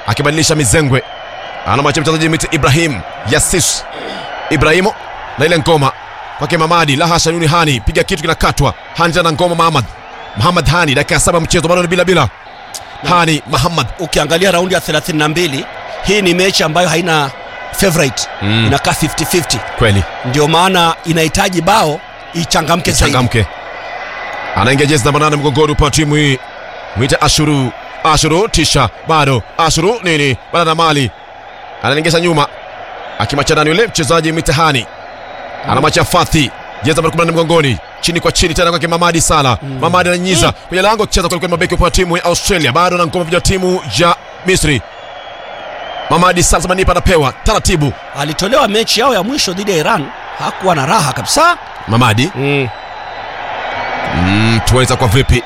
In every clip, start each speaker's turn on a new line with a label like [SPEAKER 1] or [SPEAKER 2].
[SPEAKER 1] akibadilisha mizengwe anamwachia mchezaji miti ibrahim yasis ibrahimu na ile ngoma kwake mamadi la hasha yuni hani piga kitu kinakatwa hani tena ngoma mahamad mahamad hani dakika ya saba mchezo bado ni bila bila hani mahamad
[SPEAKER 2] ukiangalia raundi ya 32 hii ni mechi ambayo haina favorite
[SPEAKER 1] Mm.
[SPEAKER 2] inakaa 50-50
[SPEAKER 1] kweli
[SPEAKER 2] ndio maana inahitaji bao ichangamke zaidi
[SPEAKER 1] changamke anaingia jezi namba nane mgongoni upande wa timu hii mwite ashuru ashuru tisha bado ashuru nini bado na mali anaingesha nyuma akimachana yule mchezaji mitihani anamwacha fathi jezi namba 14 mgongoni chini kwa chini tena kwake mamadi sala mamadi ananyiza kwenye lango kucheza kwelikweli mabeki upande wa timu ya australia bado na ngoma vijana wa timu ya misri mamadi sala samanipa anapewa taratibu
[SPEAKER 2] alitolewa mechi yao ya mwisho dhidi ya iran hakuwa na raha kabisa
[SPEAKER 1] mamadi
[SPEAKER 2] mm.
[SPEAKER 1] Mm, tuweza kwa vipi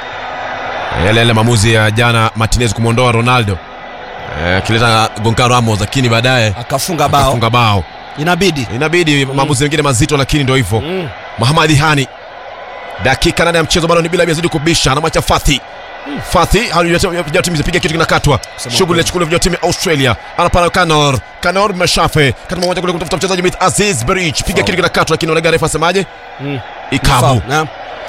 [SPEAKER 1] yale yale maamuzi ya jana Martinez kumwondoa Ronaldo eh, akileta Goncalo Ramos, lakini baadaye
[SPEAKER 2] akafunga bao
[SPEAKER 1] akafunga bao.
[SPEAKER 2] inabidi
[SPEAKER 1] Inabidi maamuzi mengine mazito, lakini ndio hivyo.
[SPEAKER 2] mm.
[SPEAKER 1] Muhamadi Hani, dakika nane ya mchezo bado ni bila yazidi kubisha, anamwacha Fathi Fathi vijana timu zipiga kitu kinakatwa,
[SPEAKER 2] Kusema
[SPEAKER 1] shughuli
[SPEAKER 2] kweli.
[SPEAKER 1] inachukuliwa vijana timu ya Australia, anapana Kanor Kanor Mashafe kati mmoja kule kutafuta mchezaji mit Aziz Berich, piga kitu kinakatwa, lakini Olega refa asemaje?
[SPEAKER 2] Mm.
[SPEAKER 1] Ikabu
[SPEAKER 2] na,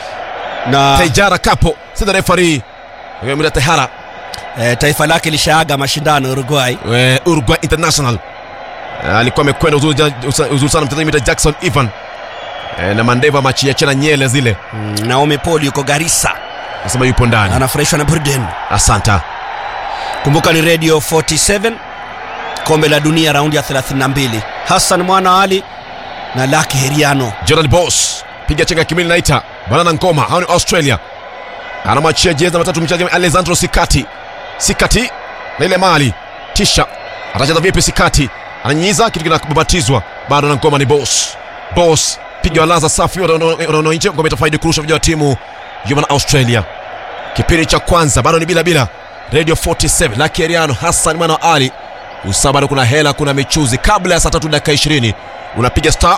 [SPEAKER 2] na
[SPEAKER 1] Tejara Kapo sasa refari Mwita Tehara
[SPEAKER 2] eh, taifa lake lishaaga mashindano Uruguay
[SPEAKER 1] eh, Uruguay International Eh, alikuwa amekwenda uzuri ja- usa- uzuri sana mchezaji mwita Jackson Ivan eh, na mandeva machiachana nyele zile
[SPEAKER 2] mm. Naomi Paul yuko Garissa
[SPEAKER 1] nasema yupo ndani
[SPEAKER 2] anafurahishwa na Burden
[SPEAKER 1] asanta
[SPEAKER 2] kumbuka ni radio 47 kombe la dunia raundi ya 32 Hassan Mwana Ali na Laki Heriano
[SPEAKER 1] Jordan Boss piga chenga kimili naita banana ngoma hao ni Australia anamwachia jezi namba tatu mchezaji Alessandro Sikati Sikati na ile mali tisha atacheza vipi Sikati ananyiza kitu kinababatizwa bado na ngoma ni Boss Boss piga walaza safi wanaona nje ngoma itafaidi kurusha vijana wa timu ya wana Australia kipindi cha kwanza bado ni bila bila Radio 47 Lucky Ariano Hassan Mwana wa Ali usaa bado kuna hela kuna michuzi kabla ya saa tatu dakika 20 unapiga star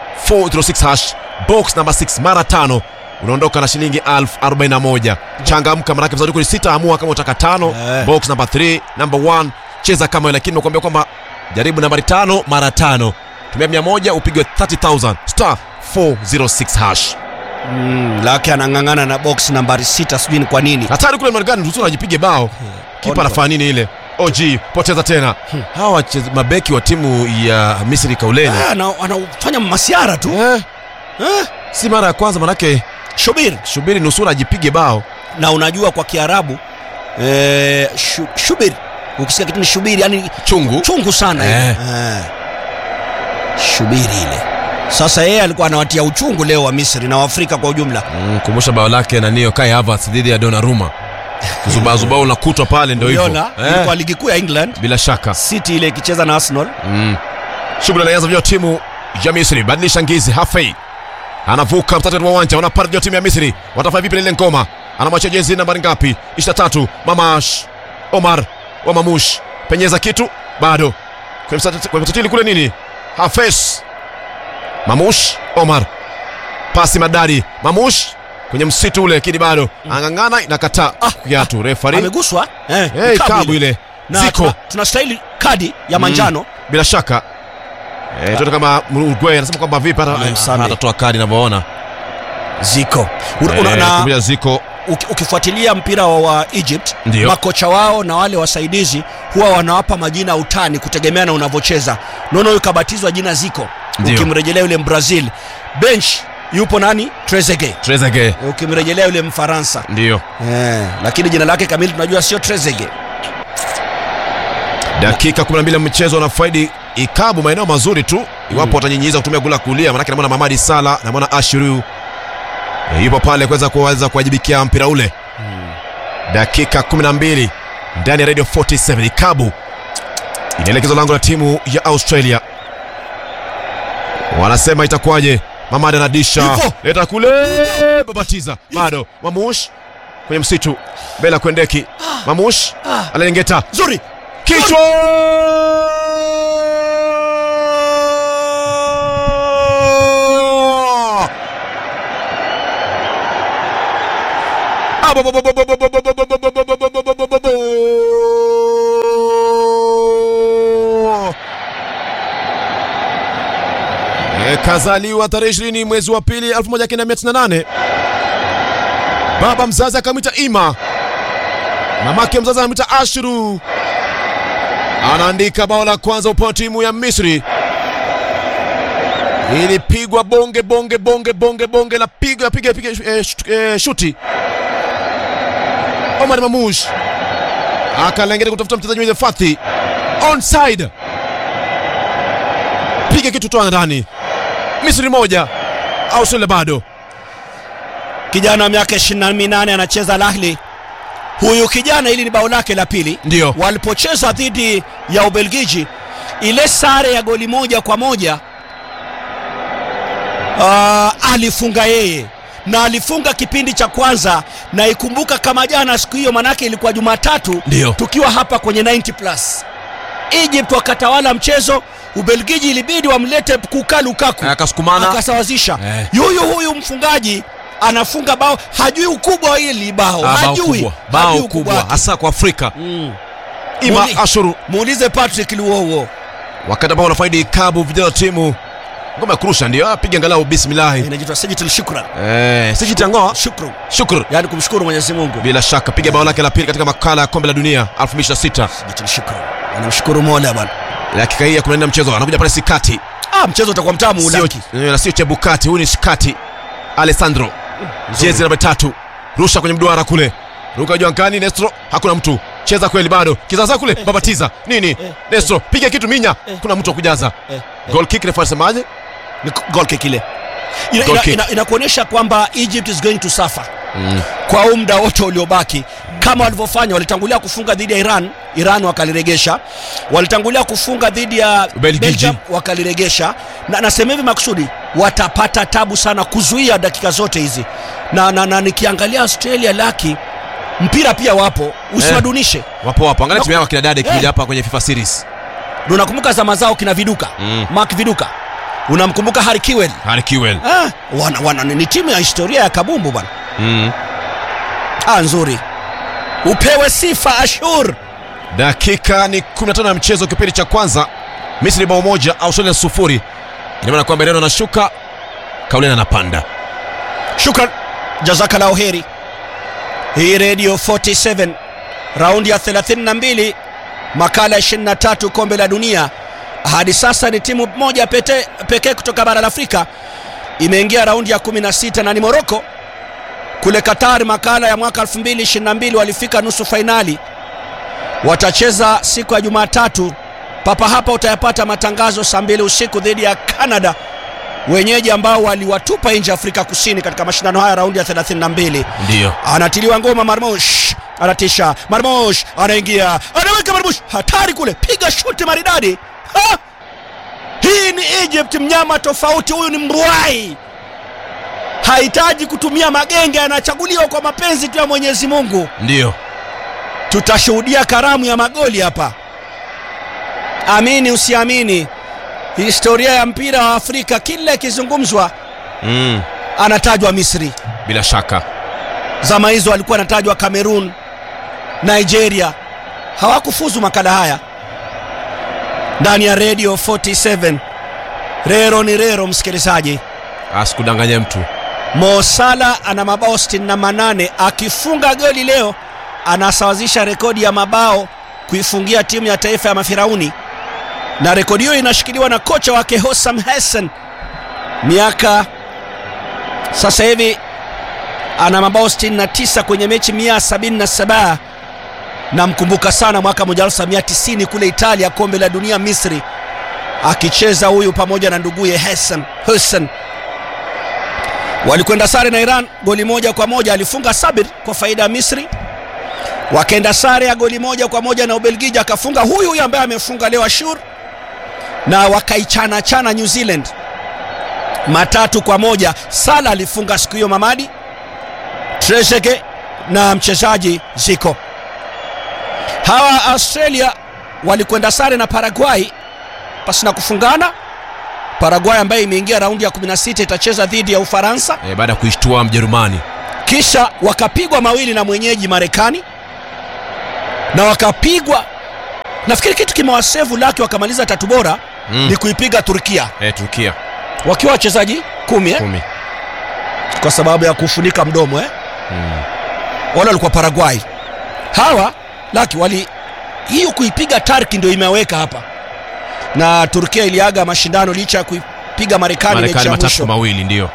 [SPEAKER 1] 406 hash box namba 6 mara tano unaondoka na shilingi 1041 changamka manake mzadi kuli sita amua kama utaka tano
[SPEAKER 2] Eh.
[SPEAKER 1] box namba 3 namba 1 cheza kama hiyo, lakini nakuambia kwamba jaribu nambari tano mara tano tumia mia moja upigwe 30000 star 406 hash
[SPEAKER 2] mm. Laki anang'ang'ana na box nambari 6 sijui ni kwa nini
[SPEAKER 1] hatari kule Marekani tu ajipige bao kipa
[SPEAKER 2] Oliver.
[SPEAKER 1] anafanya nini ile OG poteza tena hawa wacheza- mabeki wa timu ya Misri kauleni
[SPEAKER 2] Ah, ana- anafanya masiara tu
[SPEAKER 1] eh,
[SPEAKER 2] eh?
[SPEAKER 1] si mara ya kwanza manake
[SPEAKER 2] Shubiri
[SPEAKER 1] subiri nusura ajipige bao
[SPEAKER 2] na unajua kwa Kiarabu eh, shu, shubiri ukisikia kitu ni shubiri yani
[SPEAKER 1] chungu
[SPEAKER 2] chungu sana
[SPEAKER 1] Eh.
[SPEAKER 2] ile. Eh. shubiri ile sasa yeye alikuwa anawatia uchungu leo wa Misri na Waafrika kwa ujumla
[SPEAKER 1] Mm, kumbusha bao lake na niyo Kai Havertz dhidi ya Donnarumma kuzubazubao unakutwa pale ndio hivyo
[SPEAKER 2] uliona ilikuwa ligi kuu ya England
[SPEAKER 1] bila shaka
[SPEAKER 2] City ile ikicheza na Arsenal
[SPEAKER 1] mm. shughuli anaanza vya timu ya Misri badilisha ngizi Hafei anavuka mtatu wa uwanja wanapata vya timu ya Misri watafanya vipi na ile ngoma anamwachia jezi nambari ngapi 23 Mamash Omar wa Mamush penyeza kitu bado kwenye msat- kwenye mstatili kule nini Hafes Mamush Omar pasi madari Mamush kwenye msitu ule lakini bado ang'ang'ana inakataa ah, kiatu refari
[SPEAKER 2] ameguswa eh,
[SPEAKER 1] hey,
[SPEAKER 2] ni kabu
[SPEAKER 1] kabu
[SPEAKER 2] ile.
[SPEAKER 1] ile
[SPEAKER 2] na
[SPEAKER 1] ziko
[SPEAKER 2] tuna- tunastahili kadi ya manjano
[SPEAKER 1] bila shaka eh, tuone kama Uruguay anasema kwamba vipi hata
[SPEAKER 2] Amemsamehe.
[SPEAKER 1] atatoa kadi inavyoona
[SPEAKER 2] ziko Una- una-
[SPEAKER 1] Eh,
[SPEAKER 2] na
[SPEAKER 1] kumbia ziko
[SPEAKER 2] uki- ukifuatilia mpira wa, wa Egypt
[SPEAKER 1] Ndio.
[SPEAKER 2] makocha wao na wale wasaidizi huwa wanawapa majina ya utani kutegemea na unavyocheza naona huyu kabatizwa jina ziko
[SPEAKER 1] Ndio.
[SPEAKER 2] ukimrejelea yule mbrazil bench yupo nani Trezeguet
[SPEAKER 1] Trezeguet
[SPEAKER 2] ukimrejelea yule mfaransa
[SPEAKER 1] ndio
[SPEAKER 2] eh, lakini jina lake kamili tunajua sio Trezeguet
[SPEAKER 1] dakika 12 ya mchezo wanafaidi ikabu maeneo mazuri tu iwapo watanyinyiza kutumia gula kulia manake namwona Mamadi Sala namwona Ashuru e, yupo pale kuweza kuweza kuwajibikia mpira ule dakika 12 ndani ya radio 47 ikabu inaelekezwa lango la timu ya Australia wanasema itakuwaje Mamadi anadisha
[SPEAKER 2] Yupo.
[SPEAKER 1] leta kule babatiza bado Mamush kwenye msitu mbele ya kuendeki Mamush analengeta
[SPEAKER 2] nzuri
[SPEAKER 1] kichwa kazaliwa tarehe 20 mwezi wa pili 1998 baba mzazi akamwita ima mamake mzazi anamwita ashru anaandika bao la kwanza upande wa timu ya misri ilipigwa bonge bonge bonge bonge bonge la piga piga piga eh, shut- eh, shuti omar mamush akalengeta kutafuta mchezaji mwenye fathi onside piga kitu toa ndani misri moja australia bado
[SPEAKER 2] kijana wa miaka 28 anacheza Al Ahly. Huyu kijana, hili ni bao lake la pili.
[SPEAKER 1] Ndio.
[SPEAKER 2] walipocheza dhidi ya Ubelgiji, ile sare ya goli moja kwa moja uh, alifunga yeye na alifunga kipindi cha kwanza, na ikumbuka kama jana siku hiyo, manake ilikuwa Jumatatu,
[SPEAKER 1] Ndio.
[SPEAKER 2] tukiwa hapa kwenye 90 plus. Egypt wakatawala mchezo, Ubelgiji ilibidi wamlete kuka Lukaku
[SPEAKER 1] akasukumana
[SPEAKER 2] akasawazisha
[SPEAKER 1] Eh.
[SPEAKER 2] yuyu huyu mfungaji anafunga bao hajui ukubwa wa hili bao
[SPEAKER 1] Ah, bao
[SPEAKER 2] hajui
[SPEAKER 1] kubwa bao
[SPEAKER 2] hajui ukubwa
[SPEAKER 1] kubwa
[SPEAKER 2] wake.
[SPEAKER 1] hasa kwa afrika
[SPEAKER 2] Mm.
[SPEAKER 1] ima
[SPEAKER 2] Muli-
[SPEAKER 1] ashuru
[SPEAKER 2] muulize patrick luowo
[SPEAKER 1] wakati ambao wanafaidi kabu vijana wa timu ngoma ya kurusha ndio apiga angalau bismillahi
[SPEAKER 2] inaitwa sijitul shukran
[SPEAKER 1] eh, sijitangoa
[SPEAKER 2] shukru
[SPEAKER 1] shukr
[SPEAKER 2] yaani kumshukuru mwenyezi mungu
[SPEAKER 1] bila shaka piga bao lake la pili katika makala ya kombe la dunia 2026
[SPEAKER 2] sijitul shukran anamshukuru mola bwana
[SPEAKER 1] dakika hii ya kunaenda mchezo anakuja pale sikati
[SPEAKER 2] ah, mchezo utakuwa mtamu
[SPEAKER 1] sio,
[SPEAKER 2] ulaki
[SPEAKER 1] eh, na sio chebukati huyu ni sikati alessandro jezi namba tatu rusha kwenye mduara kule ruka juu angani nestro hakuna mtu cheza kweli bado kizaza kule babatiza nini nestro piga kitu minya kuna mtu wa kujaza
[SPEAKER 2] eh,
[SPEAKER 1] goal kick refa alisemaje
[SPEAKER 2] ni gol kick ile ina,
[SPEAKER 1] Goal
[SPEAKER 2] ina,
[SPEAKER 1] kick.
[SPEAKER 2] ina, inakuonyesha kwamba egypt is going to suffer kwa huu muda wote uliobaki kama walivyofanya walitangulia kufunga dhidi ya iran iran wakaliregesha walitangulia kufunga dhidi ya
[SPEAKER 1] Ubelgiji.
[SPEAKER 2] belgium wakaliregesha na nasema hivi makusudi watapata tabu sana kuzuia dakika zote hizi na, na, na nikiangalia australia laki mpira pia wapo usiwadunishe
[SPEAKER 1] wapo wapo angalia
[SPEAKER 2] Na-
[SPEAKER 1] timu yako kina dada
[SPEAKER 2] Eh.
[SPEAKER 1] ikija hapa kwenye fifa series
[SPEAKER 2] Na unakumbuka zama zao kina viduka
[SPEAKER 1] Mm.
[SPEAKER 2] mark viduka unamkumbuka harry Kewell
[SPEAKER 1] Harry Kewell
[SPEAKER 2] ah, wana, wana, ni timu ya historia ya kabumbu bwana
[SPEAKER 1] mm.
[SPEAKER 2] ah, nzuri upewe sifa ashur
[SPEAKER 1] dakika ni 15 ya mchezo kipindi cha kwanza misri bao moja australia sufuri ina maana kwamba ireno anashuka kauleni anapanda
[SPEAKER 2] shukran jazakallahu heri hii redio 47 raundi ya 32 makala ya 23 kombe la dunia hadi sasa ni timu moja pete- pekee kutoka bara la afrika imeingia raundi ya 16 na ni moroko kule qatar makala ya mwaka 2022 walifika nusu fainali watacheza siku ya jumatatu papa hapa utayapata matangazo saa mbili usiku dhidi ya canada wenyeji ambao waliwatupa nje Afrika Kusini katika mashindano haya raundi ya 32.
[SPEAKER 1] ndiyo
[SPEAKER 2] Anatiliwa ngoma Marmosh, anatisha Marmosh, anaingia anaweka Marmosh, hatari kule, piga shuti maridadi. Ha! Hii ni Egypt, mnyama tofauti. Huyu ni mbwai, hahitaji kutumia magenge, anachaguliwa kwa mapenzi tu ya Mwenyezi Mungu.
[SPEAKER 1] ndiyo
[SPEAKER 2] Tutashuhudia karamu ya magoli hapa, amini usiamini. Historia ya mpira wa Afrika kila ikizungumzwa
[SPEAKER 1] mm.
[SPEAKER 2] anatajwa Misri.
[SPEAKER 1] bila shaka
[SPEAKER 2] Zama hizo alikuwa anatajwa Cameroon, Nigeria. Hawakufuzu makala haya. Ndani ya Radio 47 rero ni rero, msikilizaji.
[SPEAKER 1] asikudanganya mtu
[SPEAKER 2] Mo Salah ana mabao 68 akifunga goli leo anasawazisha rekodi ya mabao kuifungia timu ya taifa ya Mafirauni, na rekodi hiyo inashikiliwa na kocha wake Hossam Hassan, miaka sasa hivi ana mabao 69 kwenye mechi 177. Namkumbuka sana mwaka 1990 kule Italia, kombe la dunia Misri, akicheza huyu pamoja na nduguye Hassan Hussein walikwenda sare na Iran goli moja kwa moja. Alifunga Sabir kwa faida ya Misri, wakaenda sare ya goli moja kwa moja na Ubelgiji, akafunga huyu huyu ambaye amefunga leo Ashur, na wakaichana chana New Zealand matatu kwa moja. Sala alifunga siku hiyo Mamadi Trezeguet na mchezaji Zico. Hawa Australia walikwenda sare na Paraguay pasina kufungana. Paraguay ambayo imeingia raundi ya 16 itacheza dhidi ya Ufaransa,
[SPEAKER 1] e, baada ya kuishtua mjerumani
[SPEAKER 2] kisha wakapigwa mawili na mwenyeji Marekani na wakapigwa, nafikiri kitu kimewasevu laki wakamaliza tatu bora
[SPEAKER 1] Mm.
[SPEAKER 2] ni kuipiga Turkia.
[SPEAKER 1] e, turkia
[SPEAKER 2] wakiwa wachezaji kumi eh?
[SPEAKER 1] kumi
[SPEAKER 2] kwa sababu ya kufunika mdomo eh? wale walikuwa Paraguay. Hawa laki wali hiyo kuipiga Turkey ndio imeweka hapa, na Turkia iliaga mashindano licha ya kuipiga Marekani mechi
[SPEAKER 1] Marekani
[SPEAKER 2] ya
[SPEAKER 1] matatu
[SPEAKER 2] mwisho.
[SPEAKER 1] mawili ndio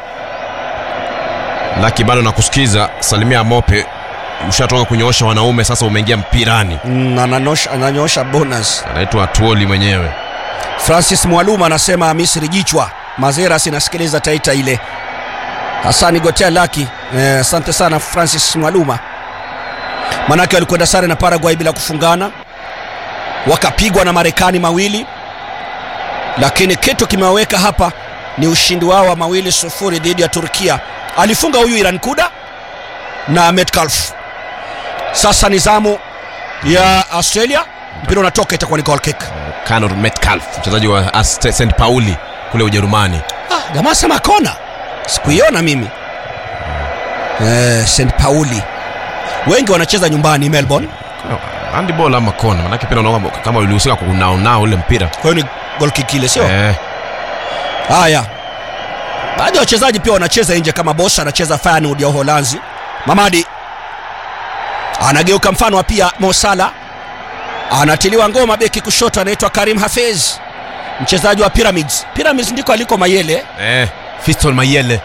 [SPEAKER 1] laki bado nakusikiza salimia mope ushatoka kunyoosha wanaume sasa umeingia mpirani
[SPEAKER 2] Mm, ananyosha, ananyosha bonus.
[SPEAKER 1] anaitwa tuoli mwenyewe
[SPEAKER 2] Francis Mwaluma anasema Misri jichwa. Mazeras inasikiliza taita ile. Hasani Gotea Laki, eh, asante sana Francis Mwaluma. Manake walikwenda sare na Paraguay bila kufungana, wakapigwa na Marekani mawili, lakini kitu kimewaweka hapa ni ushindi wao wa mawili sufuri dhidi ya Turkia. Alifunga huyu Iran Kuda na Metcalf. Sasa ni zamu ya Australia, mpira unatoka, itakuwa ni goal kick.
[SPEAKER 1] Conor Metcalf mchezaji wa St St Pauli kule Ujerumani
[SPEAKER 2] Ah, jamaa sema kona, sikuiona mimi. Eh, St Pauli wengi wanacheza nyumbani Melbourne,
[SPEAKER 1] handball ama kona manake pia unaona kama ulihusika kunaonao ule mpira
[SPEAKER 2] kwa hiyo ni goal kick ile, sio?
[SPEAKER 1] eh,
[SPEAKER 2] Haya, baadhi ya wachezaji pia wanacheza nje, kama Boss anacheza Feyenoord ya Uholanzi. Mamadi anageuka, mfano wa pia Mo Salah anatiliwa ngoma, beki kushoto anaitwa Karim Hafez, mchezaji wa Pyramids. Pyramids ndiko aliko Mayele.
[SPEAKER 1] eh, Fiston Mayele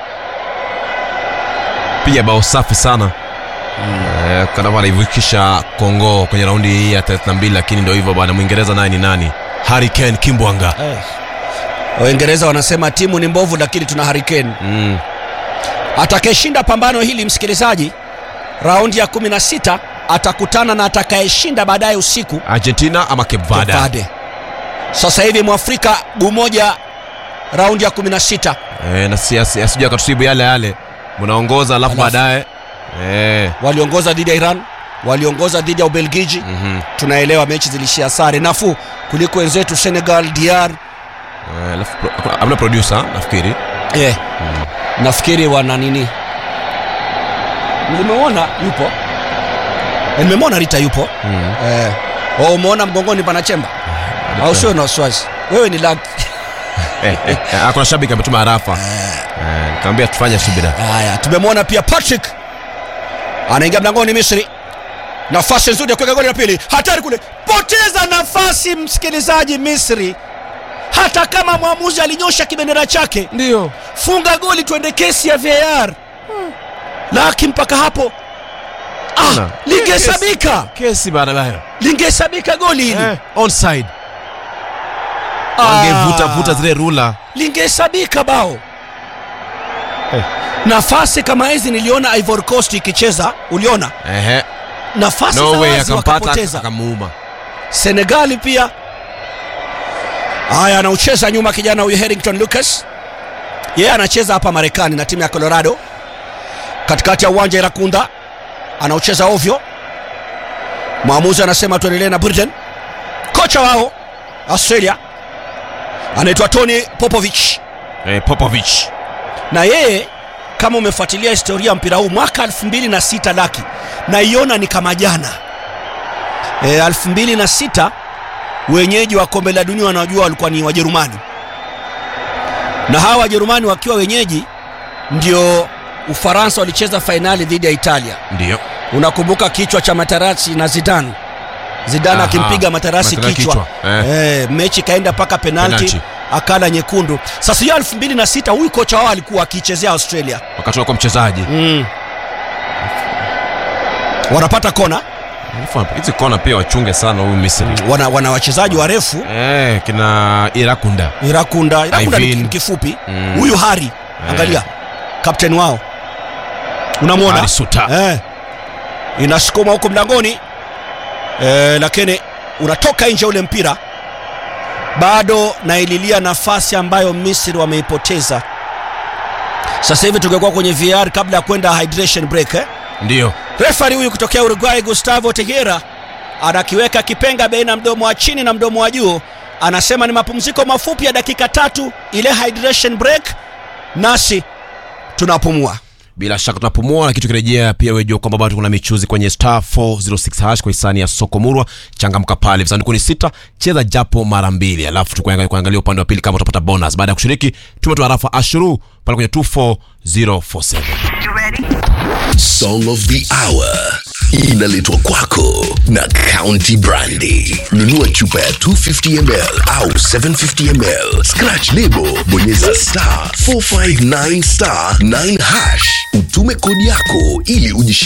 [SPEAKER 1] piga bao safi sana eh, kama anaivukisha Kongo kwenye raundi hii ya 32 lakini ndio hivyo bwana Mwingereza naye ni nani Harry Kane Kimbwanga
[SPEAKER 2] Waingereza wanasema timu ni mbovu, lakini tuna Hurricane.
[SPEAKER 1] mm.
[SPEAKER 2] Atakayeshinda pambano hili, msikilizaji, raundi ya 16 atakutana na atakayeshinda baadaye usiku
[SPEAKER 1] Argentina ama Cape Verde
[SPEAKER 2] Cape Verde. Sasa hivi Mwafrika guu moja raundi ya 16
[SPEAKER 1] eh, na si asi- asije akatusibu yale yale mnaongoza alafu
[SPEAKER 2] Alafu.
[SPEAKER 1] baadaye eh,
[SPEAKER 2] waliongoza dhidi ya Iran, waliongoza dhidi ya Ubelgiji.
[SPEAKER 1] mhm.
[SPEAKER 2] Tunaelewa mechi zilishia sare, nafuu kuliko wenzetu Senegal, DR.
[SPEAKER 1] Eh, alafu pro- hakuna- hamna producer nafikiri
[SPEAKER 2] Yeah. Nafikiri wana nini, nimeona yupo, Eh, nimemwona Rita yupo
[SPEAKER 1] mm.
[SPEAKER 2] eh. Oh, umeona mgongoni pana chemba au sio? Na wasiwasi wewe ni lag
[SPEAKER 1] eh, eh, eh, kuna shabiki ametuma harafa eh, nikamwambia tufanye subira
[SPEAKER 2] Haya, tumemwona pia Patrick anaingia mlangoni Misri, nafasi nzuri ya kuweka goli la pili, hatari kule, poteza nafasi msikilizaji. Misri, hata kama mwamuzi alinyosha kibendera chake,
[SPEAKER 1] ndio
[SPEAKER 2] funga goli, tuende kesi ya VAR. Laki mpaka hapo ah,
[SPEAKER 1] Ona.
[SPEAKER 2] lingehesabika,
[SPEAKER 1] kesi baadaye
[SPEAKER 2] lingehesabika goli hili
[SPEAKER 1] eh, onside
[SPEAKER 2] Ah,
[SPEAKER 1] wangevuta vuta zile rula
[SPEAKER 2] lingehesabika bao
[SPEAKER 1] Eh.
[SPEAKER 2] nafasi kama hizi niliona Ivory Coast ikicheza, uliona
[SPEAKER 1] ehe
[SPEAKER 2] nafasi za
[SPEAKER 1] Norway
[SPEAKER 2] wazi
[SPEAKER 1] akampata
[SPEAKER 2] wakapoteza.
[SPEAKER 1] akamuuma
[SPEAKER 2] Senegali pia. Haya, anaucheza nyuma kijana huyu Harrington Lucas, yeye anacheza hapa Marekani na timu ya Colorado, katikati ya uwanja Irakunda, anaucheza ovyo. Mwamuzi anasema tuendelee na Burden. Kocha wao Australia anaitwa Tony Popovich,
[SPEAKER 1] eh, Popovich
[SPEAKER 2] na yeye kama umefuatilia historia ya mpira huu mwaka 2006 laki naiona ni kama jana e, 2006 wenyeji wa kombe la dunia wanaojua walikuwa ni Wajerumani, na hawa Wajerumani wakiwa wenyeji ndio Ufaransa walicheza fainali dhidi ya Italia.
[SPEAKER 1] ndio
[SPEAKER 2] Unakumbuka kichwa cha Materazzi na Zidane, Zidane
[SPEAKER 1] Aha,
[SPEAKER 2] akimpiga Materazzi
[SPEAKER 1] Materazzi
[SPEAKER 2] kichwa,
[SPEAKER 1] kichwa, eh.
[SPEAKER 2] Eh, mechi ikaenda mpaka penalti,
[SPEAKER 1] Penalti.
[SPEAKER 2] akala nyekundu. Sasa hiyo 2006 huyu kocha wao alikuwa akichezea Australia
[SPEAKER 1] wakati kwa mchezaji
[SPEAKER 2] mm. wanapata kona
[SPEAKER 1] Alafu hizi kona pia wachunge sana huyu Misri
[SPEAKER 2] wana, wana wachezaji warefu
[SPEAKER 1] eh, kina Irakunda
[SPEAKER 2] Irakunda Irakunda ni
[SPEAKER 1] Ivin.
[SPEAKER 2] ni kifupi
[SPEAKER 1] Mm.
[SPEAKER 2] huyu Hari angalia kapteni wao unamwona
[SPEAKER 1] Hari Suta.
[SPEAKER 2] eh, inasukuma huko mlangoni eh, lakini unatoka nje ule mpira bado naililia nafasi ambayo Misri wameipoteza sasa hivi tungekuwa kwenye VR kabla ya kwenda hydration break eh?
[SPEAKER 1] ndio
[SPEAKER 2] Refari huyu kutokea Uruguay Gustavo Tejera anakiweka kipenga baina ya mdomo wa chini na mdomo wa juu, anasema ni mapumziko mafupi ya dakika tatu, ile hydration break, nasi tunapumua.
[SPEAKER 1] bila shaka tunapumua na kitu kirejea pia wejua kwamba bado kuna michuzi kwenye star 406 hash kwa hisani ya soko murwa changamka pale visanduku ni sita cheza japo mara mbili alafu tukuangalia kuangalia upande wa pili kama utapata bonus baada ya kushiriki tumetoa rafa ashuru pale kwenye 24047
[SPEAKER 3] Song of the Hour inaletwa kwako na County Brandy. Nunua chupa ya 250 ml au 750 ml, scratch lebo, bonyeza star 459 star 9 hash, utume kodi yako ili ujishi